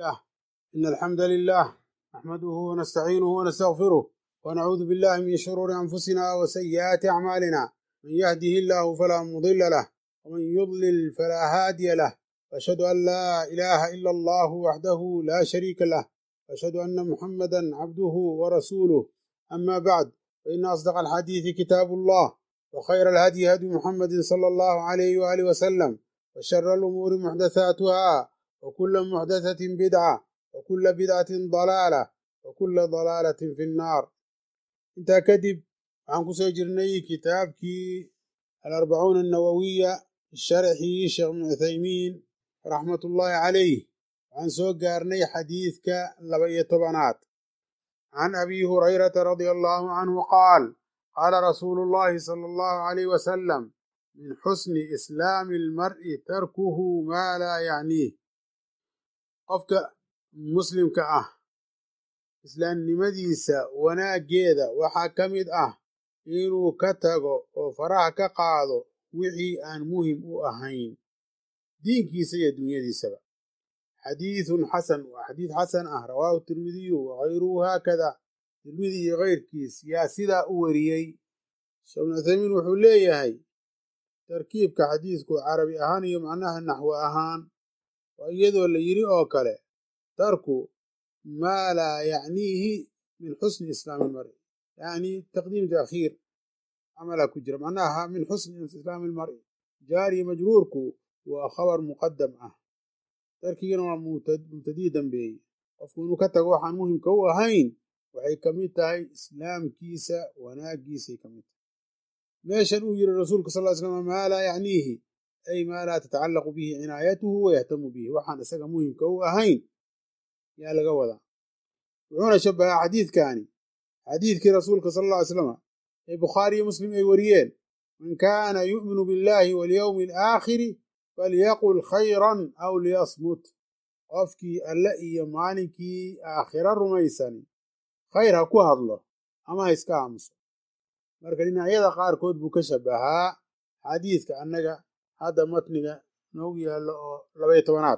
إن الحمد لله نحمده ونستعينه ونستغفره ونعوذ بالله من شرور أنفسنا وسيئات أعمالنا من يهده الله فلا مضل له ومن يضلل فلا هادي له وأشهد أن لا إله إلا الله وحده لا شريك له وأشهد أن محمدا عبده ورسوله أما بعد فإن أصدق الحديث كتاب الله وخير الهدي هدي محمد صلى الله عليه وآله وسلم وشر الأمور محدثاتها وكل محدثة بدعة وكل بدعة ضلالة وكل ضلالة في النار انت كدب عن كسو جرني كتابكي الأربعون النووية الشرحي شيخ ابن عثيمين رحمة الله عليه عن سوق قارني حديثك لبي طبنات عن أبي هريرة رضي الله عنه قال قال رسول الله صلى الله عليه وسلم من حسن إسلام المرء تركه ما لا يعنيه qofka muslimka ah islaamnimadiisa wanaaggeeda waxaa ka mid ah inuu ka tago oo faraha ka qaado wixii aan muhim u ahayn diinkiisa iyo dunyadiisaba xadiidun xasan waa xadiid xasan ah rawaahu tirmidiyu wakayruhu haakada tirmidi iyo keyrkiis yaa sidaa u wariyey sheekh ibnu cuthaymiin wuxuu leeyahay tarkiibka xadiidku carabi ahaan iyo macnaha naxwo ahaan waa iyadoo la yidhi oo kale tarku maa laa yacniihi min xusni islaami ilmari yacni taqdiim taakhiir camalaa ku jira macnaha min xusni islaami ilmari jaariya majruurku waa khabar muqadam ah tarkigana waa mubtadii dambeeye qofku inuu ka tago waxaan muhimka u ahayn waxay ka mid tahay islaamkiisa wanaaggiisay ka mid tahay meeshan uu yidhi rasuulka sal ly slam maa laa yacniihi ay maa laa tatacallaqu bihi cinaayatuhu wayahtamu bihi waxaan isaga muhimka u ahayn yaa laga wadaa wuxuuna shabahaa xadiidkani xadiidkii rasuulka sal alla ly slama ee bukhaari iyo muslim ay wariyeen man kaana yu'minu billahi walyowmi alaakhiri falyaqul khayran aw liyasmut qofkii alle iyo maalinkii aakhira rumaysani khayr ha ku hadlo ama ha iska aamuso marka dhinacyada qaarkood buu ka shabahaa xadiidka annaga hadda matniga noogu yaallo oo labaiyo tobanaad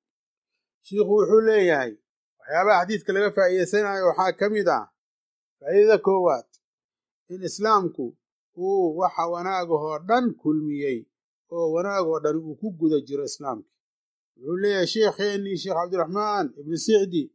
shiikhu wuxuu leeyahay waxyaabaha xadiidka laga faa'iidaysanayo waxaa ka mid ah faa'iidada koowaad in islaamku uu waxa wanaagahoo dhan kulmiyey oo wanaagoo dhan uu ku guda jiro islaamka wuxuu leeyahay sheekheennii sheekh cabdiraxmaan ibnu sicdi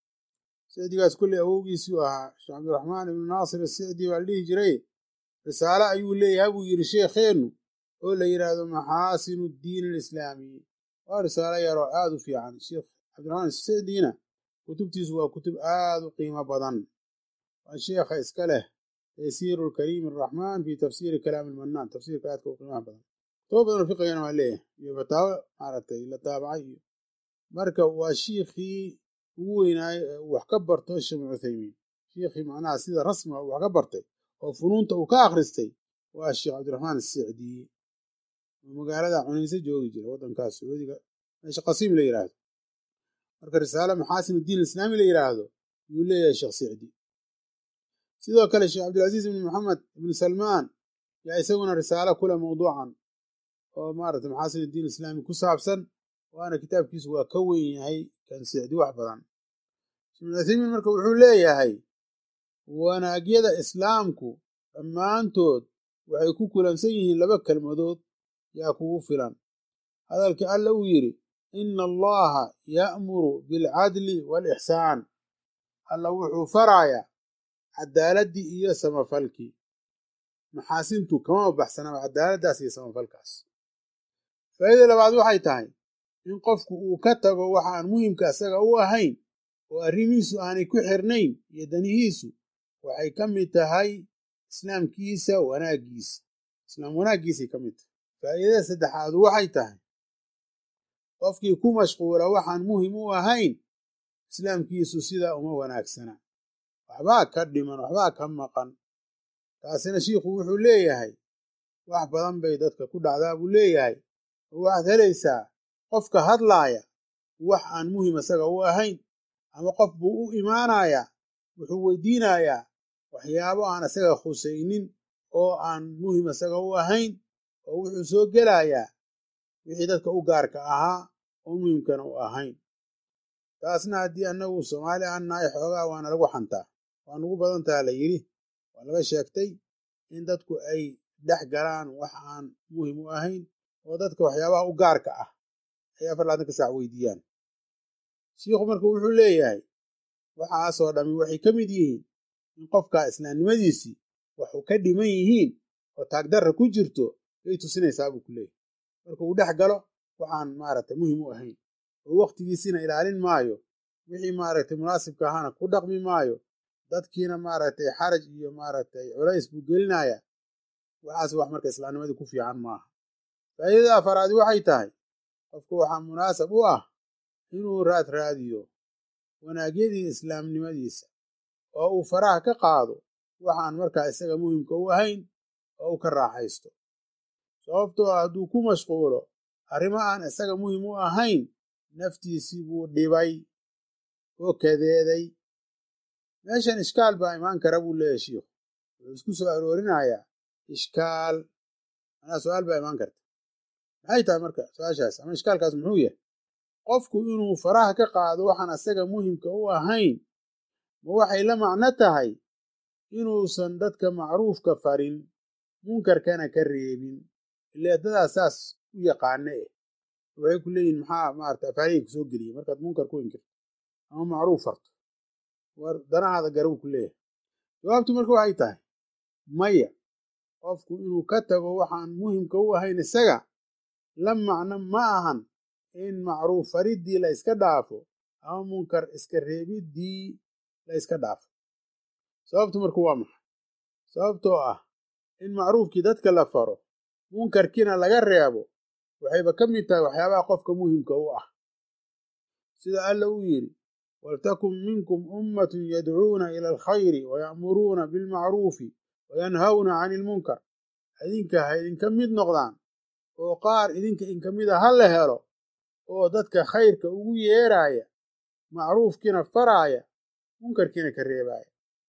sicdigaas kulley awowgiisuu ahaa sheekh cabdiraxmaan ibnu naasir asicdi baa la dhihi jiray risaale ayuu leeyahay buu yidhi sheekheennu oo la yidhaahdo maxaasinu diin alislaami waa risaalo yaroo aad u fiican sheekh cabdiraxmaan sicdiina kutubtiisu waa kutub aad u qiimo badan waa sheekha iska leh taysiiru lkariim araxmaan fi tafsiiri kalaami ilmannaan tafsiirka aadka u qiimaha badan kutubo badan oo fiqigana waa leeyahay iyo fataawo maaragtay la taabacay iyo marka waa shiikhii ugu weynaayo ee uu wax ka barto sheekh ibnu cuthaymiin shiikhii macnaha sida rasmiga uu wax ka bartay oo funuunta uu ka akhristay waa sheekh cabdiraxmaan asicdi oo magaalada cunayse joogi jira waddankaas sacuudiga meesha qasiim la yidhaahdo marka risaale maxaasin diin islaami la yidhaahdo yuu leeyahay sheekh sicdi sidoo kale sheekh cabdilcaziiz ibni maxamed ibni salmaan yaa isaguna risaalo kule mawduucan oo maaragtay maxaasin diin islaami ku saabsan waana kitaabkiisu waa ka weyn yahay kan sicdi wax badan ibnu cuthaymiin marka wuxuu leeyahay wanaagyada islaamku dhammaantood waxay ku kulansan yihiin laba kelmadood yaa kugu filan hadalkii alla uu yidhi ina allaha ya'muru bilcadli waalixsaan alla wuxuu farayaa caddaaladdii iyo samafalkii maxaasintu kama baxsanaba cadaaladdaas iyo samafalkaas faa'iida labaad waxay tahay in qofku uu ka tago waxaan muhimka isaga u ahayn oo arrimihiisu aanay ku xirnayn iyo danihiisu waxay ka mid tahay islaamkiisa wanaaggiisa islaam wanaaggiisay ka mid tahay faa'iidada saddexaadu waxay tahay qofkii ku mashquula waxaan muhim u ahayn islaamkiisu sidaa uma wanaagsana waxbaa ka dhiman waxbaa ka maqan taasina shiikhu wuxuu leeyahay wax badan bay dadka ku dhacdaa buu leeyahay oo waxaad helaysaa qofka hadlaaya wax aan muhim isaga u ahayn ama qof buu u imaanayaa wuxuu weydiinayaa waxyaabo aan isaga khusaynin oo aan muhim isaga u ahayn oo wuxuu soo gelayaa wixii dadka u gaarka ahaa oo muhimkana u ahayn taasna haddii annagu soomaali aan nahay xoogaa waana lagu xantaa waa nugu badan taha la yidhi waa laga sheegtay in dadku ay dhex galaan wax aan muhim u ahayn oo dadka waxyaabaha u gaarka ah ay afar laatanka saac weydiiyaan shiikhu marka wuxuu leeyahay waxaasoo dhammi waxay ka mid yihiin in qofka islaamnimadiisii waxu ka dhiman yihiin oo taagdarra ku jirto yay tusinaysaa buu ku leeyahy marka uu dhex galo waxaan maaragtay muhim u ahayn oo wakhtigiisiina ilaalin maayo wixii maaragtay munaasibka ahaana ku dhaqmi maayo dadkiina maaragtay xaraj iyo maaragtay culays buu gelinaya waxaas wax marka islaamnimadii ku fiican maaha faa'iidada afaraadi waxay tahay qofku waxaa munaasab u ah inuu raad raadiyo wanaagyadii islaamnimadiisa oo uu faraha ka qaado waxaan markaa isaga muhimka u ahayn oo uu ka raaxaysto sababtoo ah hadduu ku mashquulo arrimo aan isaga muhim u ahayn naftiisii buu dhibay oo kadeeday meeshan ishkaal baa imaan kara buu leeyahy shiikhu wuxuu isku soo aroorinayaa ishkaal manaa su-aal baa imaan karta maxay tahay marka su-aashaas ama ishkaalkaas muxuu yahay qofku inuu faraha ka qaado waxaan isaga muhimka u ahayn ma waxay la macno tahay inuusan dadka macruufka farin munkarkana ka reebin ile dadaas saas u yaqaane eh waxay ku leeyihin maxaa maarata afaarihii kusoo geliyey markaad munkar ku inkirto ama macruuf farto war danahaada garabuu ku leeyahay jawaabtu marka waxay tahay maya qofku inuu ka tago waxaan muhimka u ahayn isaga la macno ma ahan in macruuf fariddii la iska dhaafo ama munkar iska reebiddii la iska dhaafo sababtu marka waa maxay sababtoo ah in macruufkii dadka la faro munkarkiina laga reebo waxayba ka mid tahay waxyaabaha qofka muhimka u ah sida alla uu yidhi waltakun minkum ummatun yadcuuna ila alkhayri waya'muruuna bilmacruufi wayanhawna cani ilmunkar idinka ha idinka mid noqdaan oo qaar idinka inka mida ha la helo oo dadka khayrka ugu yeeraaya macruufkiina faraaya munkarkiina ka reebaaya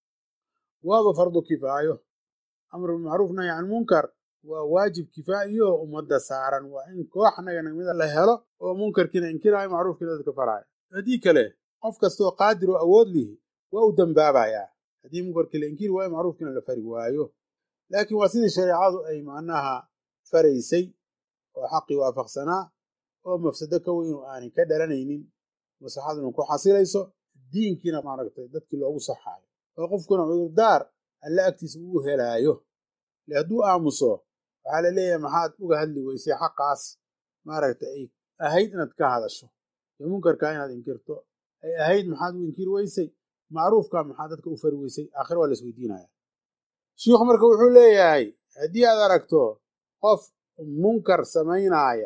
waaba fardu kifaayo amru bilmacruuf nahy can munkar waa waajib kifaa'iyo ummadda saaran waa in koox naga nagmida la helo oo munkarkiina inkiraayo macruufkiina dadka faraaya haddii kale qof kastaoo qaadir oo awood lihi waa u dambaabayaa haddii munkarkii la inkiri waayo macruufkiina la fari waayo laakiin waa sidii shareecadu ay macnaha faraysay oo xaqii waafaqsanaa oo mafsado ka weynu aanay ka dhalanaynin maslaxaduna ku xasilayso diinkiina maaragtay dadkii loogu saxaayo oo qofkuna cudurdaar alla agtiisa uu helaayo le hadduu aamuso waxaa la leeyahay maxaad uga hadli weysay xaqaas maaragta ay ahayd inaad ka hadasho ee munkarkaa inaad inkirto ay ahayd maxaad u inkiri weysay macruufka maxaad dadka u fari weysay aakhira waa la isweydiinaya shiikhu marka wuxuu leeyahay haddii aad aragto qof munkar samaynaaya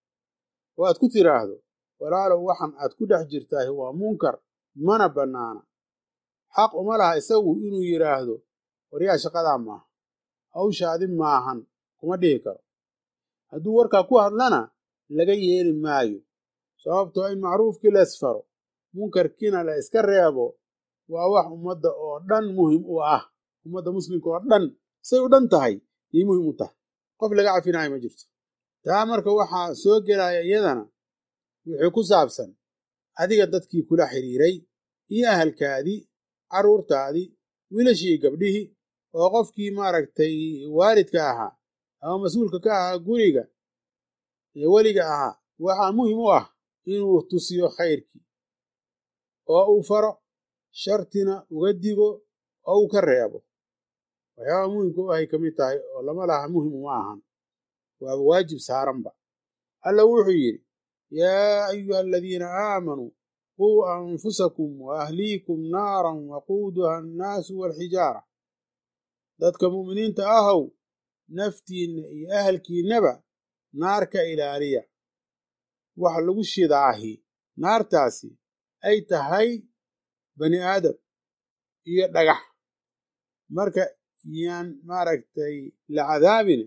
oo aad ku tiraahdo walaalow waxan aad ku dhex jirtaah waa munkar mana bannaana xaq uma laha isagu inuu yidhaahdo waryaa shaqadaa maaha hawshaadi maahan kuma dhihi karo hadduu warkaa ku hadlana laga yeeli maayo sababtoo in macruufkii la isfaro munkarkiina la iska reebo waa wax ummadda oo dhan muhim u ah ummadda muslimka oo dhan say u dhan tahay yay muhim u tahay qof laga cafinaayo ma jirto taa marka waxaa soo gelaya iyadana wixii ku saabsan adiga dadkii kula xidhiiray iyo ahalkaadii carruurtaadii wiilashii gabdhihii oo qofkii maaragtay waalidka ahaa ama mas-uulka ka ahaa guriga ee weliga ahaa waxaa muhim u ah inuu tusiyo khayrkii oo uu faro shartina uga digo oo uu ka reebo waxyaaba muhimka u ahay ka mid tahay oo lama laha muhim uma ahan waaba waajib saaranba alla wuxuu yidhi yaa ayuha aladiina aamanuu quu anfusakum wa ahliikum naaran waquuduha annaasu waalxijaara dadka mu'miniinta ahow naftiinna iyo ahalkiinnaba naar ka ilaaliya waxa lagu shidaahi naartaasi ay tahay bani aadam iyo dhagax marka yaan maaragtay la cadaabine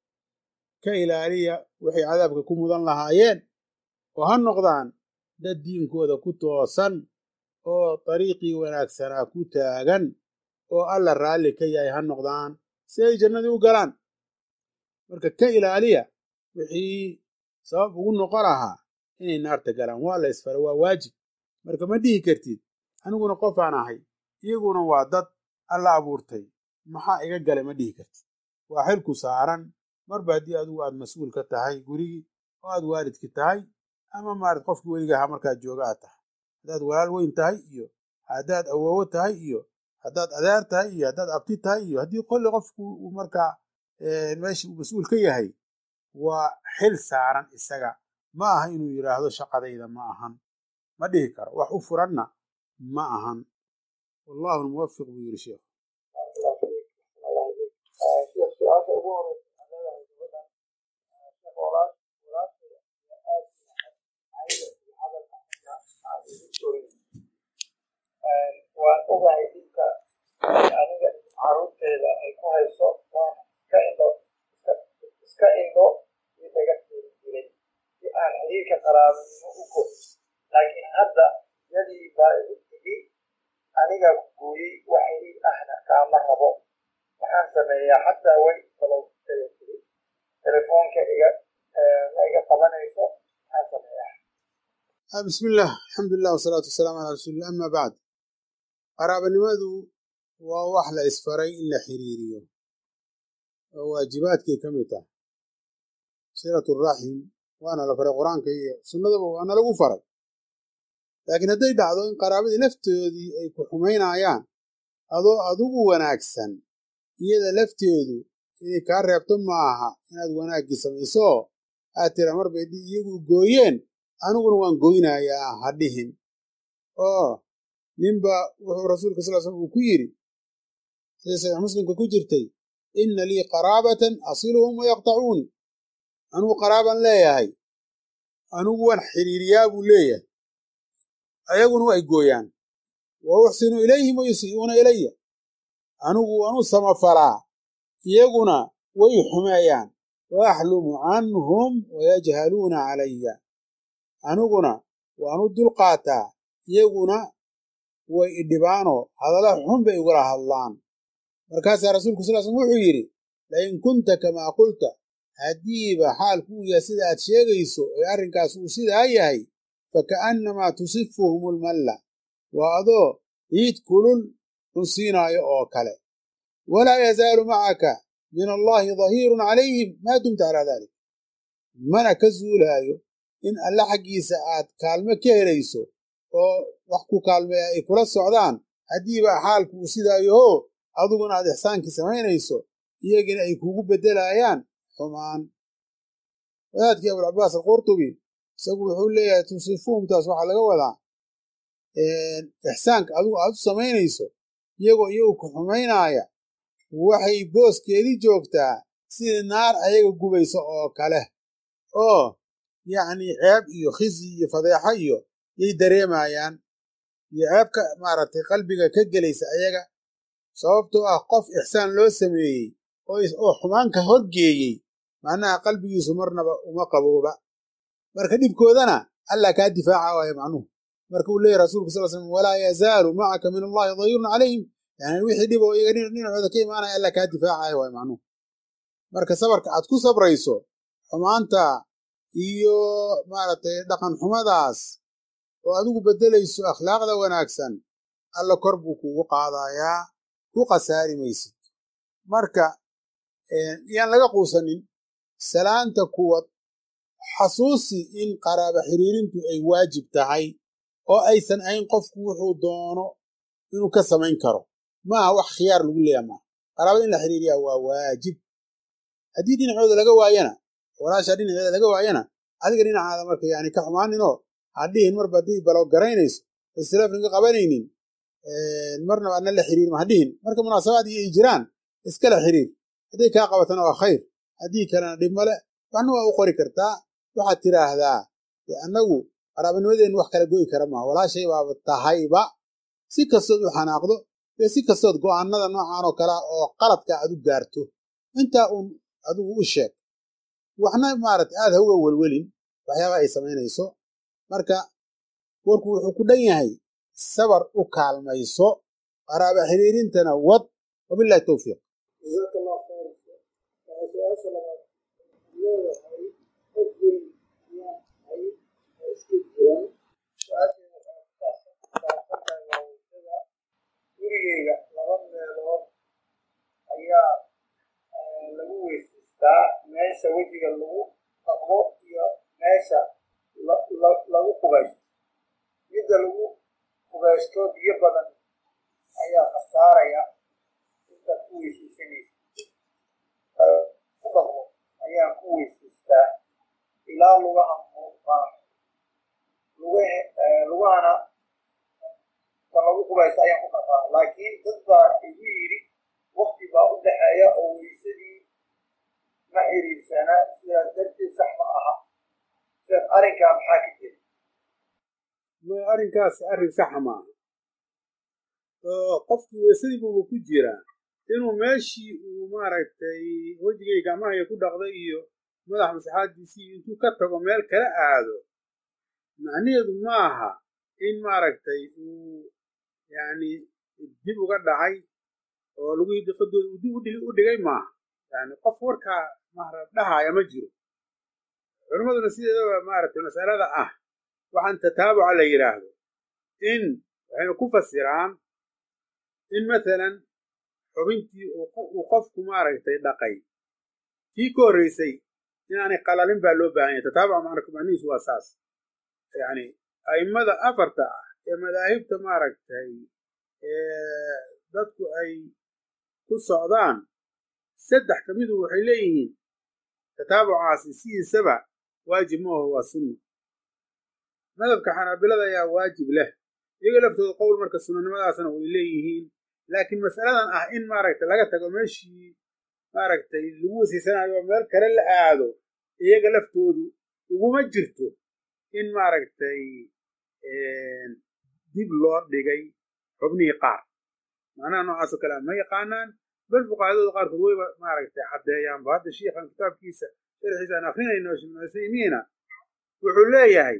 ka ilaaliya waxay cadaabka ku mudan lahaayeen oo ha noqdaan dad diinkooda ku toosan oo dariiqii wanaagsanaa ku taagan oo alla raalli ka yahay ha noqdaan si ay jannadii u galaan marka ka ilaaliya wixii sabab ugu noqon lahaa inay naarta galaan waa la isfara waa waajib marka ma dhihi kartid aniguna qofaan ahay iyaguna waa dad alla abuurtay maxaa iga galay ma dhihi kartid waa xilku saaran marba haddii adigu aad mas-uul ka tahay gurigii oo aad waalidki tahay ama maarat qofkii weligaha markaad jooga aad tahay haddaad walaal weyn tahay iyo haddaad awoowo tahay iyo haddaad adeer tahay iyo haddaad abti tahay iyo haddii kolli qofku uu markaa meesha uu mas-uul ka yahay waa xil saaran isaga ma aha inuu yidhaahdo shaqadayda ma ahan ma dhihi karo wax u furanna ma ahan wallahu lmuwafiq buu yidhi sheekhu su-aasha ugu horeysa waxaa leedahay gabadhan sheekh walaal walaashay aad ayada iyo hadalka aniga aan igu sorin waan ogahay dhibka aniga caruurteeda ay ku hayso waan iska indho iska indho iyo dhaga tiri jiray si aan xiriirka qaraabinimo u go laakiin hadda yadii baa igu tigi aniga gooyey wax xiriir ahna kaama rabo waxaan sameeyaa xataa way balowtada tiri telefoonka iga ma iga qabanayso maxaan sameeyaa bismillaah alxamdulilah wasalaatu wasalaamu calaa rasuulillah ama bacd qaraabanimadu waa wax la isfaray in la xiriiriyo oo waajibaadkay ka mid tahay silatu raxim waana la faray qur-aanka iyo sunnadaba waana lagu faray laakiin hadday dhacdo in qaraabadii laftoodii ay ku xumaynayaan adoo adugu wanaagsan iyada lafteedu inay kaa reebto ma aha inaad wanaaggii samayso aad tira mar bay iyagu gooyeen aniguna waan goynayaa ha dhihin oo ninba wuxuu rasuulka sal slam uu ku yidhi sida saxiix muslimka ku jirtay inna lii qaraabatan asiluhum wayaqtacuuni anugu qaraaban leeyahay anugu waan xiriiriyaa buu leeyahay ayaguna way gooyaan wa uxsinu ilayhim wa yusii'uuna ilaya anigu waan u samafalaa iyaguna way xumeeyaan wa axlumu canhum wayajhaluuna calaya aniguna waan u dulqaataa iyaguna way idhibaanoo hadalla xun bay igula hadlaan markaasaa rasuulku sal slm wuxuu yidhi lain kunta kamaa qulta haddiiba xaalku uu yahay sida aad sheegayso ee arrinkaas uu sidaa yahay faka'annamaa tusifuhum ulmalla waa adoo ciid kulul cunsiinaayo oo kale walaa yazaalu macaka min allaahi dahiirun calayhim maa dumta calaa dalik mana ka zuulaayo in alle xaggiisa aad kaalmo ka helayso oo wax ku kaalmeeya ay kula socdaan haddiiba xaalku uu sidaayoho adiguna aad ixsaankii samaynayso iyagina ay kugu beddelayaan xumaan wadaadkii abulcabaas alqurtubi isagu wuxuu leeyahay tusifuhumtaas waxaa laga wadaa ixsaanka adigu aad u samaynayso iyagoo iyagu ku xumaynaaya waxay booskeedii joogtaa sidii naar ayaga gubayso oo kale oo yacni ceeb iyo khisi iyo fadeexo iyo yay dareemayaan iyo ceebka maaragtay qalbiga ka gelaysa ayaga sababtoo ah qof ixsaan loo sameeyey oo xumaanka horgeeyey macnaha qalbigiisu marnaba uma qabooba marka dhibkoodana allah kaa difaaca waayo macnuhu marka uu leeyahy rasulku sal slam walaa yazaalu macaka min allahi dayirun calayhim yani wixii dhib oo iyaga dhinacooda ka imaanaya allah kaa difaacaya waayo macnuhu marka sabarka aad ku sabrayso xumaanta iyo maaragtay dhaqan xumadaas oo adigu beddelayso akhlaaqda wanaagsan alla kor buu kugu qaadayaa ku khasaari maysid marka yaan laga quusanin salaanta kuwad xasuusi in qaraaba xiriirintu ay waajib tahay oo aysan ahayn qofku wuxuu doono inuu ka samayn karo maaha wax khiyaar lagu leeya maaha qaraabada in la xiriiriyaa waa waajib haddii dhinacooda laga waayana walaashaa dhinaceeda laga waayana adiga dhinacaada marka yani ka xumaaninoo hadhihin marba haddii balo garaynayso istilaafnaga qabanaynin marnaba adna la xiriirma hadhihin marka munaasabaad iyo ay jiraan iskala xiriir hadday kaa qabatana waa khayr haddii kalena dhib male waxna waa u qori kartaa waxaad tiraahdaa annagu qaraabanimadeennu wax kala goyi kara maaha walaashay baaba tahayba si kastood u xanaaqdo iyo si kastood go'aanada noocan oo kalea oo qaladka aad u gaarto intaa uun adigu u sheeg waxna maaragtay aad ha uga welwelin waxyaaba ay samaynayso marka warku wuxuu ku dhan yahay sabar u kaalmayso qaraaba xiriirintana wad wabilahi towfiiq jazaaka allah khayr su-aasha labaad leedahay qof weyn ayaan hay oo iska jiran su-aasheeda taas meesha wejiga lagu dhaqdo iyo meesha lagu qubaysto midda lagu qubaysto biyo badan ayaa khasaaraya intaad ku weysiisanaysa ku dhaqdo ayaan ku weysiistaa ilaa lugaha muuqaan lugahana ka lagu qubaysto ayaan ku dhaqaa laakiin dad baa igu yidhi wakti baa u dhexeeya oo weysadii ma xiriirsana sidaas darteed sax ma aha sidaas arrinkaa maxaa ka jira arrinkaas arrin saxa maaha oo qofkii weysadii buuba ku jiraa inuu meeshii uu maaragtay wejigay gacmahaya ku dhaqday iyo madax masaxaadiisii intuu ka tago meel kala aado macnaheedu maaha in maaragtay uu yani dib uga dhacay oo lugihii diqadooda uu dib u dhigay maaha yani qof warkaa maarad dhahaya ma jiro culimmaduna sideedaba maaragtay masalada ah waxaan tataabuca la yidhaahdo in waxaynu ku fasiraan in mathalan xubintii uu qofku maaragtay dhaqay kii ka horreysay inaanay qalalin baa loo baahan yahay tataabuca maarka macnihiisu waa saas yani a'immada afarta ah ee madaahibta maaragtay dadku ay ku socdaan saddex ka midu waxay leeyihiin tataabucaasi sidiisaba waajib ma aho waa sunna madhabka xanaabilada ayaa waajib leh iyaga laftooda qowl marka sunanimadaasna way leeyihiin laakiin mas'aladan ah in maaragtay laga tago meeshii maaragtay lagu wasiysanayo oo meel kale la aado iyaga laftoodu uguma jirto in maaragtay dib loo dhigay xubnihii qaar macnaha noocaasoo kale ma yaqaanaan bal fuqahadooda qaarkood wayba maaragtay caddeeyaanba hadda shiikhan kitaabkiisa sharxiisa aan akrinayno ibnu cuthaymiina wuxuu leeyahay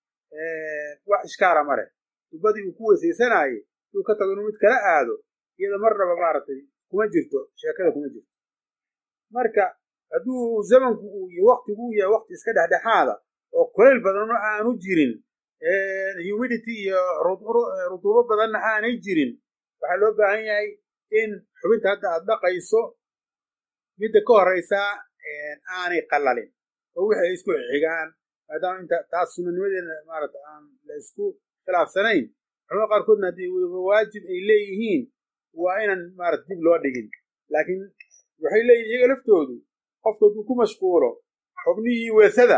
wax ishkaala ma leh tubadii uu ku weysaysanaaye uu ka tago inuu mid kala aado iyada marnaba maaragtay kuma jirto sheekada kuma jirto marka hadduu zamanku uu iyo waktigu uu yahay wakti iska dhexdhexaada oo kulayl badanna aanu jirin humidity iyo rutuubo badanna aanay jirin waxaa loo baahan yahay in xubinta hadda aad dhaqayso midda ka horraysaa aanay qalalin oo wixii ay isku xigaan maadaama inta taas sunanimadeena maarata aan la isku khilaafsanayn culamada qaarkoodna haddii waajib ay leeyihiin waa inaan maarata dib loo dhigin laakiin waxay leeyihin iyaga laftoodu qofka hadduu ku mashquulo xubnihii weesada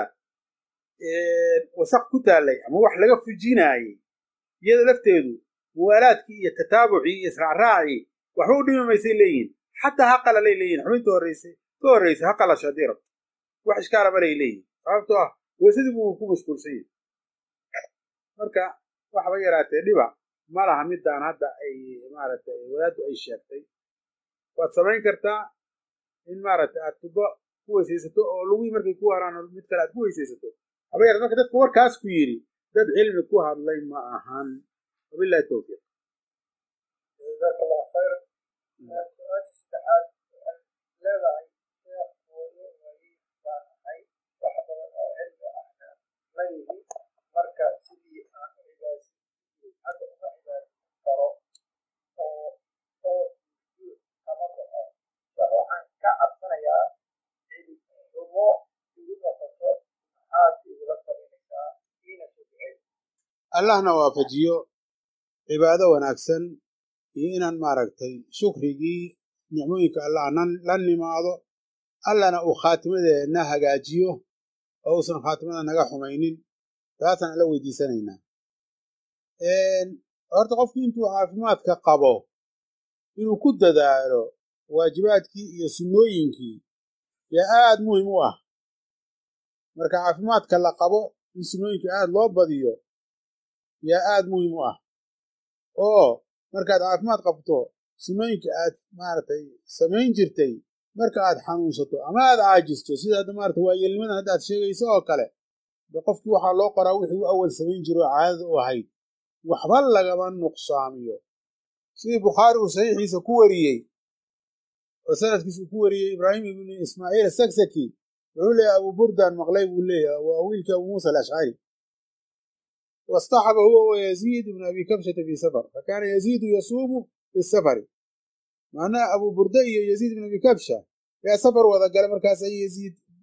wasaq ku taallay ama wax laga fujinaayey iyada lafteedu muwaalaadkii iyo tataabucii iyo israacraacii waxba u dhimi maysay leeyihin xataa ha qalalay leeyihin xubinta horreysay ka horreysay ha qalasho haddii rabto wax ishkaala malay leeyihin sababtoo ah weesadii buu ku mashquulsan yahay marka waxba yaraatee dhiba ma laha midaan hadda ay maaragtay wadaaddu ay sheegtay waad samayn kartaa in maaragtay aad tubo ku weysaysato oo lugii markay ku haraan mid kale aad ku weysaysato haba yaraat marka dadka warkaas ku yidhi dad cilmi ku hadlay ma ahan wabillahi towfiiq jazaak allah khayr su-aasha saddexaad waxay leedahay sheekh hooyo waliid baan ahay wax badan oo cilmi ahna ma yihi marka sidii aan cibaasi hadda uma cibaasi karo oo oo sujuud kama baxo sheekh waxaan ka cabsanayaa cilmi xumo igu noqoto maxaad igula talinaysaa iina soo ducey allahna waafajiyo cibaado wanaagsan iyo inaan maaragtay shukrigii nicmooyinka allah la nimaado allana uu khaatimadeenna hagaajiyo oo uusan khaatimada naga xumaynin taasaan alla weydiisanaynaa horta qofku intuu caafimaadka qabo inuu ku dadaalo waajibaadkii iyo sunnooyinkii yaa aad muhim u ah marka caafimaadka la qabo in sunnooyinka aad loo badiyo yaa aad muhim u ah oo markaad caafimaad qabto sunnooyinka aad maaragtay samayn jirtay marka aad xanuunsato ama aad caajisto sida hadda maarata waayeelnimadan hadda aad sheegayso oo kale de qofkii waxaa loo qoraa wixii u awal samayn jiro oo caadada u ahayd waxba lagama nuqsaamiyo sidii bukhaari uu saxiixiisa ku wariyey oo sanadkiisa uu ku wariyey ibraahim ibnu ismaaciil asagsaki wuxuu leeyahy abu burdan maqlay buu leeyahy waa wiilkii abu muusa alashcari واصطحب هو ويزيد بن أبي كبشة في سفر فكان يزيد يصوم في السفر معناه أبو بردي يزيد بن أبي كبشة يا سفر وذا قال مركز أي يزيد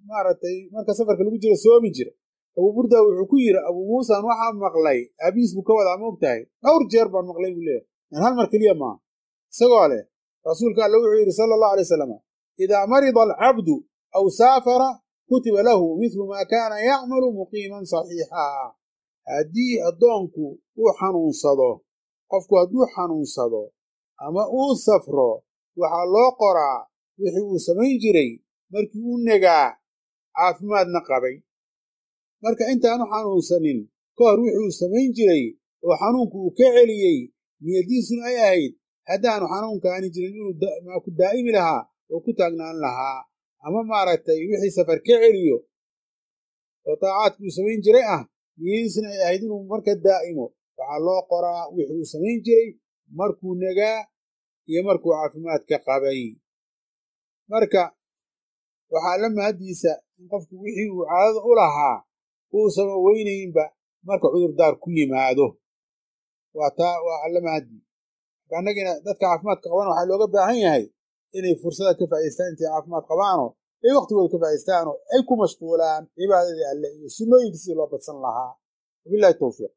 maaragtay marka safarka lagu jiro soomi jira abuu burda wuxuu ku yidhi abuu muusan waxaa maqlay aabihiis buu ka wadaa ma og tahay dhowr jeer baan maqlay buu leeyahy yan hal mar keliya maaha isagoo leh rasuulka alle wuxuu yidhi sala allahu alay wasalam idaa marida alcabdu aw saafara kutiba lahu midlu maa kaana yacmalu muqiiman saxiixa haddii addoonku uu xanuunsado qofku hadduu xanuunsado ama uu safro waxaa loo qoraa wixii uu samayn jiray markii uu negaa caafimaadna qabay marka intaanu xanuunsanin ka hor wixii uu samayn jiray oo xanuunku uu ka celiyey niyaddiisuna ay ahayd haddaanu xanuunkaani jirin inuu ku daa'imi lahaa oo ku taagnaan lahaa ama maaragtay wixii safar ka celiyo oo taacaadkii uu samayn jiray ah niyadiisuna ay ahayd inuu marka daa'imo waxaa loo qoraa wixii uu samayn jiray markuu negaa iyo markuu caafimaadka qabay marka waxaa la mahaddiisa in qofku wixii uu caadada u lahaa uusama weynaynba marka cudurdaar ku yimaado waa taa waa alla mahaddi marka annagina dadka caafimaadka qabana waxaa looga baahan yahay inay fursada ka faa'idaystaan intay caafimaad qabaanoo ay waktigooda ka faa'idastaanoo ay ku mashquulaan cibaadadii alle iyo sunnooyinka sidii loo badsan lahaa wabillahi towfiiq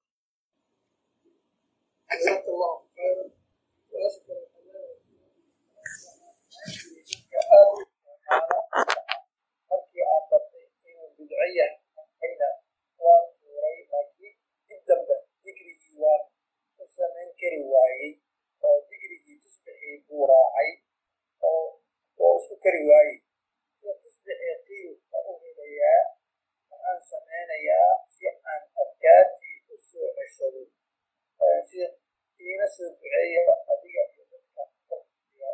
markii aan bartay inuu bidco yahay ayna waan tuuray laakiin dib dambe digrigii waan u samayn kari waayey oo digrigii tusbixii buu raacay oo oo isku kari waayey sida tusbixii qiil ka u helayaa waxaan samaynayaa si aan adkaartii u soo ceshado sida iina soo duceeya adiga iyo dadka waqtiga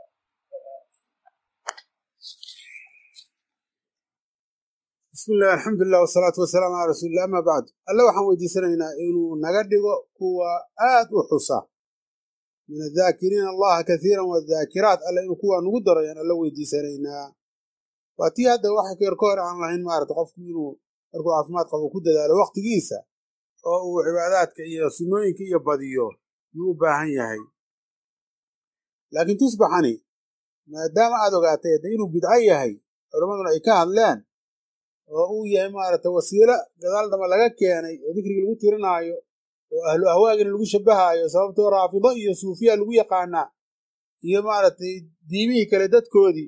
bismi illah alxamdulilah wasalaatu wasalaamu calaa rasuulillah ama bacd alle waxaan weydiisanaynaa inuu naga dhigo kuwa aad u xusa min addaakiriina allaha kaiiran wadaakiraat alle inuu kuwaa nugu daro ayaan alla weydiisanaynaa waa tii hadda wax keer ka hor aan lahayn maarata qofku inuu markuu caafimaad qabo ku dadaalo wakhtigiisa oo uu cibaadaadka iyo sunnooyinka iyo badiyo yuu u baahan yahay laakiin tusbaxani maadaama aad ogaatay hadda inuu bidco yahay culammaduna ay ka hadleen oo uu yahay maaragtay wasiilo gadaal dhama laga keenay oo dikrigi lagu tirinaayo oo ahlu ahwaagina lagu shabbahaayo sababtoo raafido iyo suufiya lagu yaqaanaa iyo maaragtay diimihii kale dadkoodii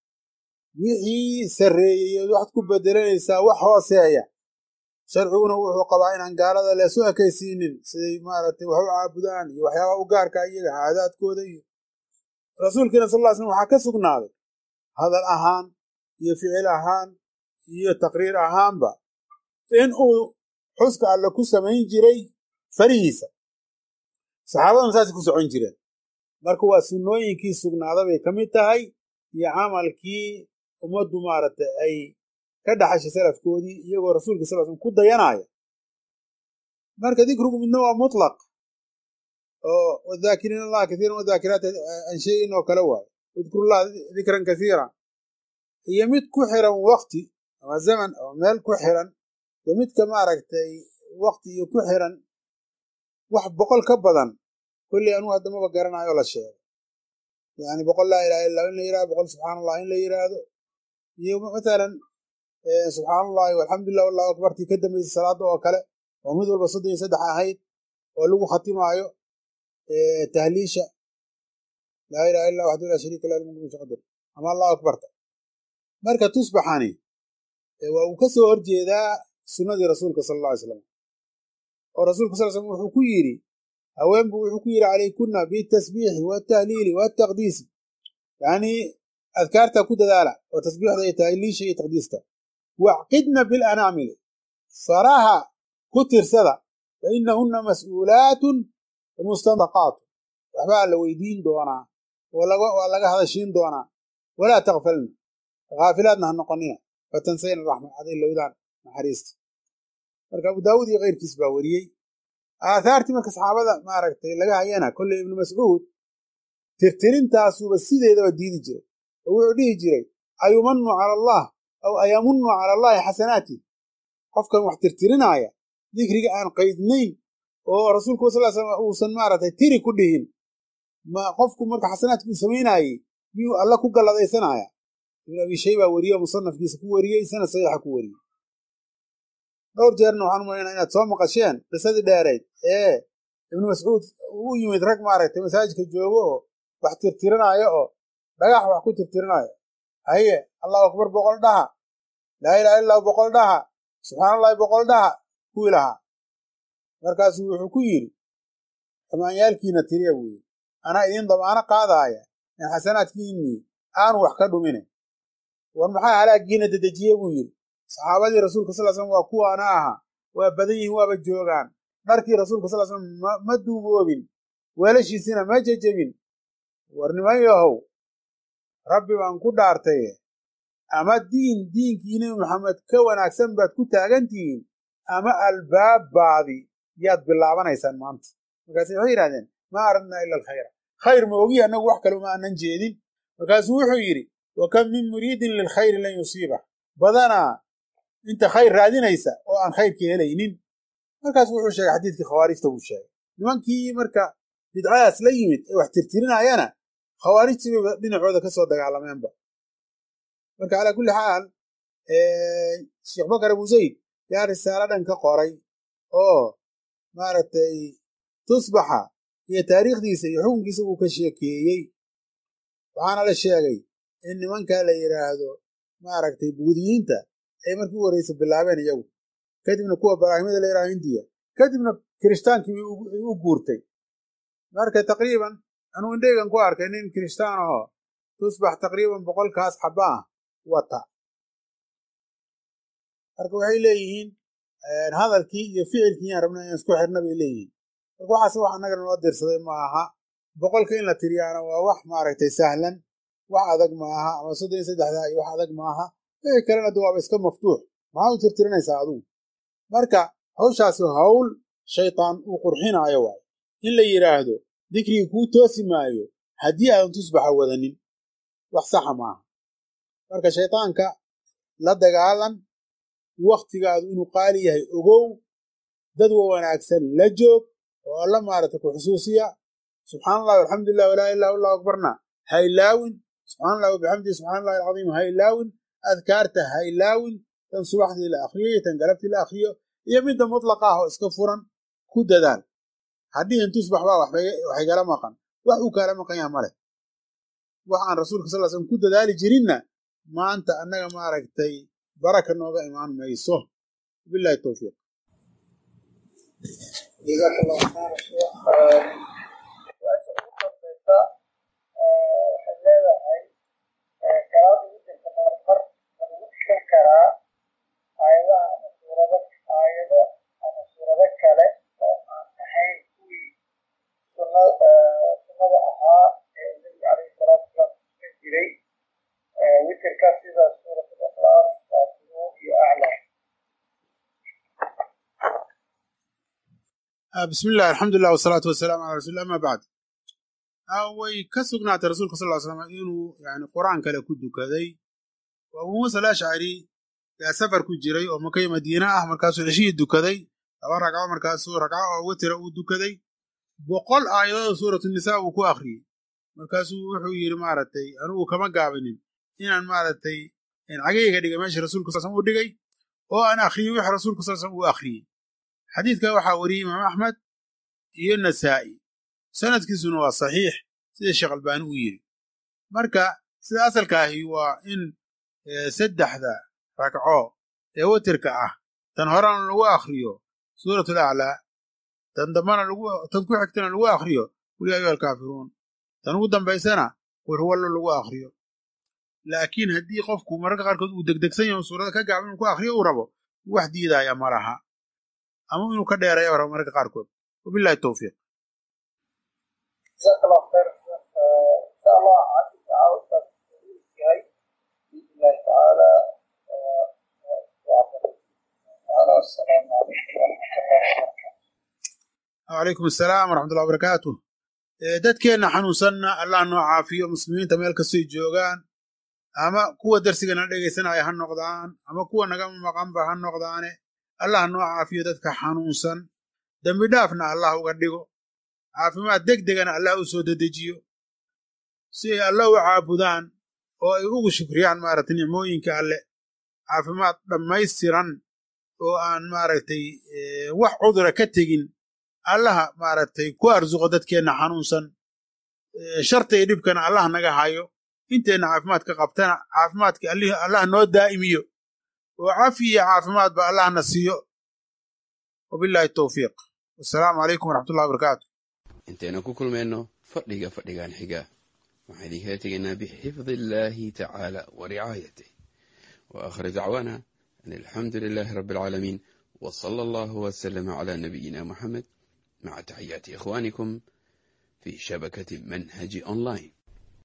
wixii sarreeyey ood waxaad ku bedelanaysaa wax hooseeya sharciguna wuxuu qabaa inaan gaalada leesu ekaysiinin siday maaragtay wax u caabudaan iyo waxyaabaha u gaarka iyaga caadaadkooda iyo rasuulkiina sal ll ly slam waxaa ka sugnaaday hadal ahaan iyo ficil ahaan iyo taqriir ahaanba in uu xuska alle ku samayn jiray farihiisa saxaabaduna saasay ku socon jireen marka waa sunnooyinkii sugnaada bay ka mid tahay iyo camalkii ummaddu maaragtay ay ka dhaxashay salafkoodii iyagoo rasuulka sal slam ku dayanaya marka dikrigu midna waa mutlaq oo wadaakiriin allaha kaiiran wadaakiraati aan sheegin oo kale waayo udkurullah dikran kaiira iyo mid ku xiran wakti ama zaman oo meel ku xiran iyo midka maaragtay wakti iyo ku xiran wax boqol ka badan kolley anugu haddamaba garanayo la sheego yani boqol laa ilaha illa in la yirahdo boqol subxaan allah in la yiraahdo iyo mathalan subxaan allahi walxamdulilah wallahu akbartii ka dambaysay salaada oo kale oo mid walba soddon iyo saddex ahayd oo lagu khatimaayo tahliisha laa ilaha illa waxdu laa shariika lah lmulku qadir ama allahu akbarta marka tusbaxani waa uu ka soo horjeedaa sunnadii rasuulka sala alla alay slam oo rasuulka sal slam wuxuu ku yidhi haweenbu wuxuu ku yidhi calaykunna bitasbiixi watahliili wataqdiisi yacnii adkaarta ku dadaala oo tasbiixda iyo tahliisha iyo taqdiista wacqidna bilanaamili faraha ku tirsada fa inahunna mas'uulaatun mustandaqaatu waxbaa la weydiin doonaa waa laga hadashiin doonaa walaa takfalna haafilaadna ha noqonina fatansayna raxma aday lowdaan naxariista marka abu daawuud iyo keyrkiis baa weriyey aathaartii marka saxaabada maaragtay laga hayana kolley ibnu mascuud tirtirintaasuba sideedaba diidi jiray oo wuxuu dhihi jiray ayumanu cala allah aw ayamunu cala allahi xasanaati qofkan wax tirtirinaaya dikriga aan qaydnayn oo rasuulku sal slam uusan maaragtay tiri ku dhihin ma qofku marka xasanaadki uu samaynaayey miyuu alla ku galladaysanaya ibn abi shayba weriye musanafkiisa ku weriyey sanad saxiixa ku weriyey dhowr jeerna waxaan umalaynaa inaad soo maqasheen qisadii dheerayd ee ibnu mascuud u yimid rag maaragtay masaajidka joogo oo wax tirtirinaayo oo dhagax wax ku tirtirinaayo haye allahu akbar boqol dhaha laa ilaha illahu boqol dhaha subxaanallahi boqol dhaha kuwii lahaa markaasuu wuxuu ku yidhi xumaanyaalkiina tiriya buu yidhi anaa idiin damaano qaadaaya in xasanaadkiinnii aanu wax ka dhumine war maxaa halaagiina dedejiye buu yidhi saxaabadii rasuulka sal slam waa kuwaana aha waa badan yihiin waaba joogaan dharkii rasuulka sal slam ma duugoobin weelashiisina ma jejebin war niman yahow rabbi baan ku dhaartaye ama diin diinkii nebi maxamed ka wanaagsan baad ku taagantihiin ama albaabbaadi yaad bilaabanaysaan maanta markaase waxay yidhahdeen maa aradnaa ila alkhayra khayr ma ogi annagu wax kale uma aanan jeedin markaasuu wuxuu yidhi wa kam min muriidin lilkhayri lan yusiiba badanaa inta khayr raadinaysa oo aan khayrka helaynin markaas wuxuu sheegay xadiidkii khawaarijta buu sheegay nimankii marka bidcadaas la yimid ee wax tirtirinayana khawaarijtiibay dhinacooda ka soo dagaalameenba marka calaa kulli xaal sheekh bakar abu zayd yaa risaalo dhan ka qoray oo maaragtay tusbaxa iyo taariikhdiisa iyo xukunkiisa uu ka sheekeeyey waxaana la sheegay in nimanka la yidhaahdo maaragtay buudiyiinta ay markii u horreysa bilaabeen iyagu kadibna kuwa baraahimada la yidhahdo hindiya kadibna kirishitaankii u guurtay marka taqriiban anuu indheygan ku arkay nin kirishtaan ahoo tusbax taqriiban boqolkaas xaba ah wata marka waxay leeyihiin hadalkii iyo ficilkii yaan rabna inaan isku xirna bay leeyihiin marka waxaas wax annaga noo dirsaday ma aha boqolka in la tiriyaana waa wax maaragtay sahlan wax adag maaha ama soddon iyo saddexdaa iyo wax adag maaha wixii kalena de waaba iska maftuux maxaa u tirtirinaysaa adugu marka hawshaasi hawl shaytaan uu qurxinaayo waayo in la yidhaahdo dikrigii kuu toosi maayo haddii aadan tusbaxa wadanin wax saxa maaha marka shaytaanka la dagaalan wakhtigaadu inuu qaali yahay ogow dad wa wanaagsan la joog oo alla maaragta ku xusuusiya subxaana allahi alxamdulilah walaa ilaha allahu akbarna haylaawin subxana allahi wabixamdihi subxana allahi alcadiim haylaawin adkaarta haylaawin tan subaxdii la akriyo iyo tan galabtii la akriyo iyo midda mutlaqa ah oo iska furan ku dadaal hadhihin tusbax baa waxaygala maqan wax uu kaala maqan yaha male wax aan rasuulka sal slm ku dadaali jirinna maanta annaga maaragtay baraka nooga imaan mayso bilahi towfiiq جزاك الله خير شيخ su-aasha ugu dambeysa waxay leedahay salaada witirka marmar ma lagu tukan karaa aayadaha ama suurado aayado ama suurado kale oo aan ahayn kuwii sunna sunnada ahaa ee nabiga calayhi salaatu wasalaam tukan jiray witirka sida suurat al-ikhlaas faatihu iyo aclaa bismi illah alxamdulilah wasalaatu wasalaamu calaa rasulillah ama bacd way ka sugnaatay rasuulka sal slam inuu yani qur'aan kale ku dukaday oo abuu muusa alashcari yaa safar ku jiray oo makay madiina ah markaasuu ceshihii dukaday laba ragco markaasuu ragco oo witira uu dukaday boqol aayadooda suuratu nisaa uu ku akhriyey markaasuu wuxuu yidhi maaragtay anugu kama gaabinin inaan maaragtay cagayga dhigay meesha rasuulka sal uu dhigay oo aan akhriyey wix rasuulka sal slam uu akhriyey xadiidka waxaa wariyey imaam axmed iyo nasaa'i sanadkiisuna waa saxiix sida sheekh albaani uu yidhi marka sida asalka ahi waa in saddexda ragco ee watirka ah tan horena lagu akhriyo suurat alaclaa tan dambana tan ku xigtana lagu akhriyo qul yaa ayuha alkaafiruun tan ugu dambaysana qul huwallo lagu akhriyo laakiin haddii qofku mararka qaarkood uu degdegsan yaho suurada ka gaaban inuu ku akhriyo uu rabo wax diidaya ma laha ama inuu ka dheereeyo rabo mararka qaarkood wabillahi towfiiq جزاك الله خير ان شاء الله عندي تعاون yahay باذن الله تعالى السلام عليكم ورحمه الله وبركاته wacalaykum asalaam waraxmatullahi wabarakaatu dadkeenna xanuunsanna allah noo caafiyo muslimiinta meel kastoy joogaan ama kuwa darsigana dhegaysanaya ha noqdaan ama kuwa naga maqanba ha noqdaane allah noo caafiyo dadka xanuunsan dembi dhaafna allah uga dhigo caafimaad deg degana allah u soo dedejiyo si ay allah u caabudaan oo ay ugu shukriyaan maaragtay nicmooyinka alle caafimaad dhammaystiran oo aan maaragtay wax cudura ka tegin allaha maaragtay ku arsuqo dadkeenna xanuunsan sharta iyo dhibkana allah naga hayo inteenna caafimaadka qabtana caafimaadka allah noo daa'imiyo oo cafi iyo caafimaadba allahna siiyo wabillahi towfiiq wasalaamu calaykum waraxmatullahi wabarakaatu intaynu ku kulmayno fadhiga fadhigan xiga waxaan idinkala tegaynaa bixifdi illaahi tacaala wa ricaayatih wa aakhir dacwaana an alxamdu lilaahi rabbi alcaalamiin wa sala allahu wasalama calaa nabiyina muxamed maca taxiyaati ikhwaanikum fi shabakati manhaji online